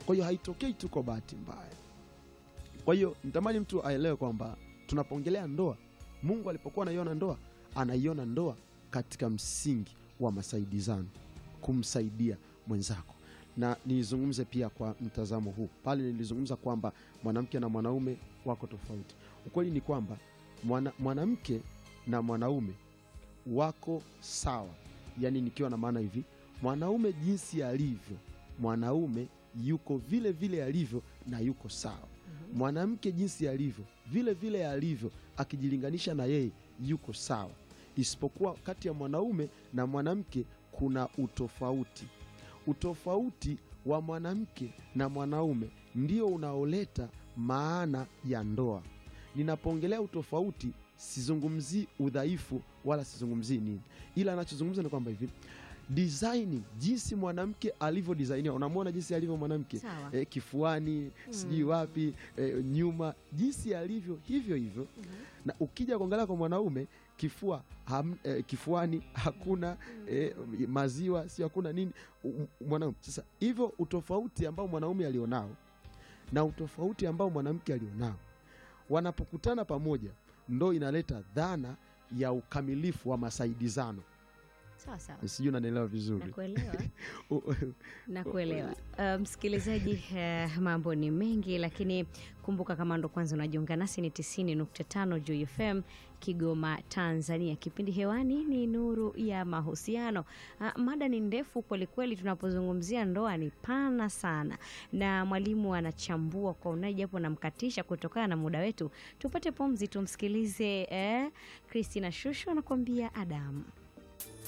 Kwa hiyo haitokei tu kwa bahati mbaya. Kwa hiyo nitamani mtu aelewe kwamba tunapoongelea ndoa, Mungu alipokuwa anaiona ndoa, anaiona ndoa katika msingi wa masaidizano, kumsaidia mwenzako. Na nizungumze pia kwa mtazamo huu, pale nilizungumza kwamba mwanamke na mwanaume wako tofauti. Ukweli ni kwamba mwana, mwanamke na mwanaume wako sawa, yaani nikiwa na maana hivi, mwanaume jinsi alivyo, mwanaume yuko vile vile alivyo na yuko sawa mwanamke jinsi alivyo vile vile alivyo, akijilinganisha na yeye yuko sawa, isipokuwa kati ya mwanaume na mwanamke kuna utofauti. Utofauti wa mwanamke na mwanaume ndio unaoleta maana ya ndoa. Ninapoongelea utofauti, sizungumzii udhaifu wala sizungumzii nini, ila anachozungumza ni kwamba hivi designing jinsi mwanamke alivyo designiwa, unamwona jinsi alivyo mwanamke Sawa. eh, kifuani sijui wapi eh, nyuma, jinsi alivyo hivyo hivyo. Na ukija kuangalia kwa mwanaume kifua ham, eh, kifuani hakuna eh, maziwa sio hakuna nini u- mwanaume. Sasa hivyo utofauti ambao mwanaume alionao na utofauti ambao mwanamke alionao wanapokutana pamoja, ndo inaleta dhana ya ukamilifu wa masaidizano. Sawa sawa. Sijui unanielewa vizuri. Nakuelewa. U- Nakuelewa uh, msikilizaji, uh, mambo ni mengi, lakini kumbuka kama ndo kwanza unajiunga nasi, ni 90.5 Juu FM Kigoma, Tanzania. Kipindi hewani ni Nuru ya Mahusiano. Uh, mada ni ndefu kwelikweli, tunapozungumzia ndoa ni pana sana, na mwalimu anachambua kwa unaji, japo namkatisha kutokana na muda wetu. Tupate pumzi, tumsikilize eh, Christina Shusho anakuambia Adamu.